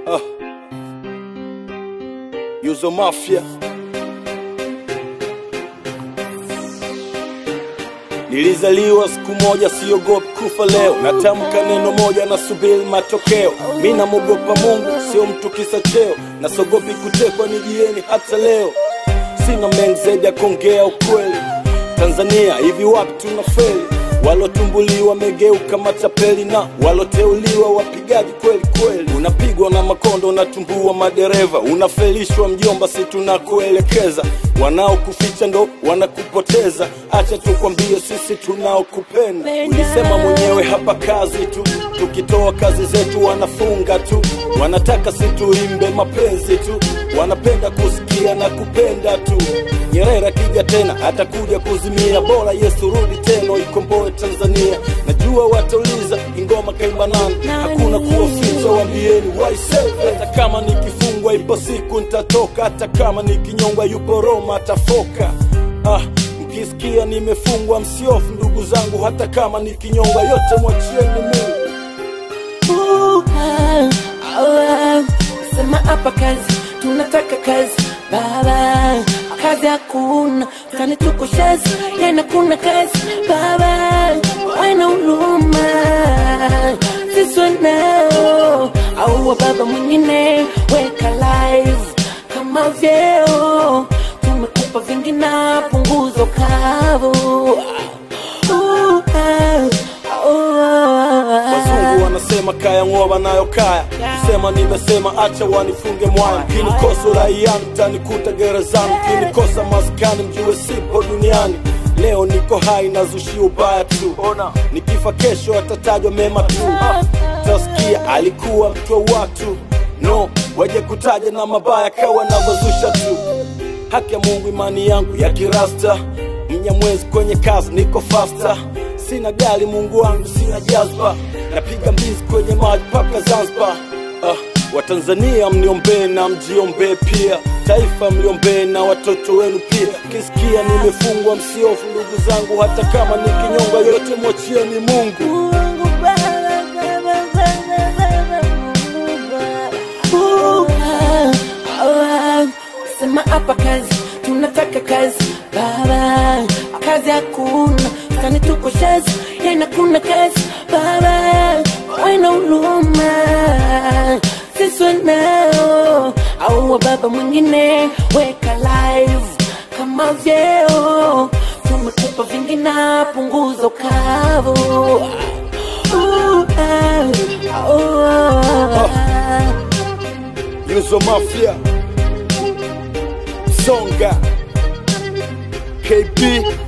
Ah. Yuzo Mafia. Nilizaliwa siku moja, siogopi kufa leo. Natamka neno moja, nasubiri matokeo. Mi namwogopa Mungu, sio mtu kisa cheo. Nasogopi kutekwa, nijieni hata leo. Sina mengi zaidi ya kuongea ukweli. Tanzania hivi wapi tunafeli? Walotumbuliwa wamegeuka matapeli na waloteuliwa wapigaji kweli kweli. Unapigwa na makondo, unatumbua madereva, unafelishwa mjomba, si tunakuelekeza. Wanaokuficha ndo wanakupoteza. Acha tukwambie, sisi tunaokupenda. Ulisema mwenyewe hapa kazi tu, tukitoa kazi zetu wanafunga tu, wanataka situimbe mapenzi tu, wanapenda kusikia na kupenda tu. Nyerere akija tena atakuja kuzimia, bora Yesu rudi tena ikomboe Tanzania. Najua watauliza ingoma kaimba nani, hakuna kuwaficha, waambieni waiseve. Hata kama nikifungwa ipo siku nitatoka, hata kama nikinyongwa yupo Roma atafoka. Ah, mkisikia nimefungwa msiofu ndugu zangu, hata kama nikinyongwa yote mwachieni Mungu. Ooh, ah, ah, sema hapa kazi, tunataka kazi baba, kazi hakuna, tani tuko shazi, yana kuna kazi baba, wana huruma sisi wanao au wa baba mwingine, weka live kama vyeo, tumekupa vingi na punguzo kavu. Ooh, ah, oh, ah, Wazungu wanasema kaya ng'oa nayo kaya, kusema nimesema, acha wanifunge mwaya. Kinikosa uraiani mtanikuta gerezani, kinikosa maskani mjue sipo duniani. Leo niko hai nazushi ubaya tu, nikifa kesho atatajwa mema tu. Tasikia alikuwa mtu wa watu, no waje kutaja na mabaya kawa navyozusha tu haki ya Mungu, imani yangu ya kirasta, mnyamwezi kwenye kazi, niko fasta, sina gari Mungu wangu, sina jazba, napiga mbizi kwenye maji mpaka Zanzibar. Ah, Watanzania mniombee na mjiombee pia, taifa mliombee na watoto wenu pia. Kisikia nimefungwa, msiofu ndugu zangu, hata kama nikinyonga, yote mwachieni Mungu. Mungu Baba, Baba, Baba, Baba, Mungu Baba. Ooh, ah, ah, Sema hapa kazi, tunataka kazi baba, kazi hakuna, tani tuko shazi, yana kuna kazi baba, wana huruma sisi wanao au wa baba mwingine, weka live kama vyeo, tumekupa vingi na punguzo kavu. Ooh, ah, oh, ah. Yuzo Mafia, Songa, KB,